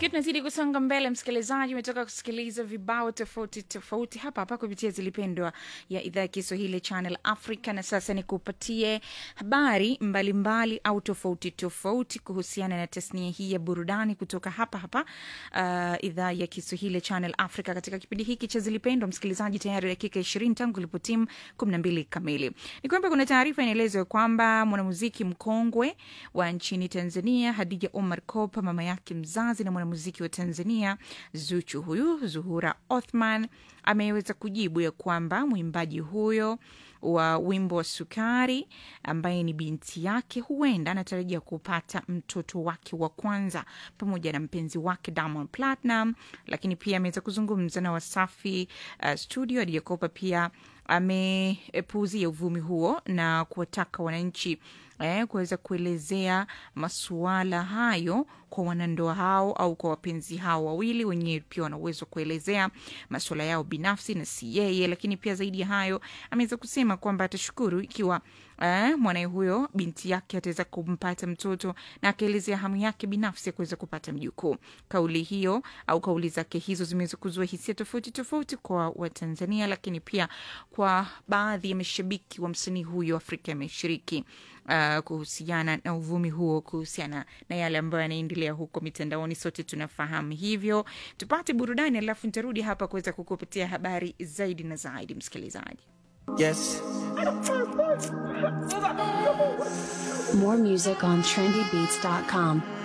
Tukiwa tunazidi kusonga mbele, msikilizaji, umetoka kusikiliza vibao tofauti tofauti hapa hapa kupitia Zilipendwa ya idhaa ya Kiswahili Channel Africa, na sasa ni kupatie habari mbalimbali mbali au tofauti tofauti kuhusiana na tasnia hii ya burudani kutoka hapa hapa uh, idhaa ya Kiswahili Channel Africa. Katika kipindi hiki cha Zilipendwa, msikilizaji, tayari dakika ishirini tangu ilipotimu kumi na mbili kamili. Ni kwamba kuna taarifa inaelezwa kwamba mwanamuziki mkongwe wa nchini Tanzania Hadija Omar Kopa, mama yake mzazi na mwanamuziki wa Tanzania Zuchu huyu Zuhura Othman ameweza kujibu ya kwamba mwimbaji huyo wa wimbo wa Sukari ambaye ni binti yake huenda anatarajia kupata mtoto wake wa kwanza pamoja na mpenzi wake Diamond Platinum, lakini pia ameweza kuzungumza na Wasafi uh, studio. Hadija Kopa pia amepuuzia uvumi huo na kuwataka wananchi eh, kuweza kuelezea masuala hayo kwa wanandoa hao au kwa wapenzi hao wawili wenyewe, pia wana uwezo wa kuelezea masuala yao binafsi na si yeye. Lakini pia zaidi ya hayo, ameweza kusema kwamba atashukuru ikiwa eh, mwanaye huyo binti yake ataweza kumpata mtoto na akaelezea hamu yake binafsi ya kuweza kupata mjukuu. Kauli hiyo au kauli zake hizo zimeweza kuzua hisia tofauti tofauti kwa Watanzania, lakini pia kwa baadhi ya mashabiki wa msanii huyo Afrika ya Mashariki uh, kuhusiana na uvumi huo, kuhusiana na yale ambayo yanaendelea huko mitandaoni. Sote tunafahamu hivyo. Tupate burudani, alafu nitarudi hapa kuweza kukupatia habari zaidi na zaidi, msikilizaji. Yes. More music on trendybeats.com.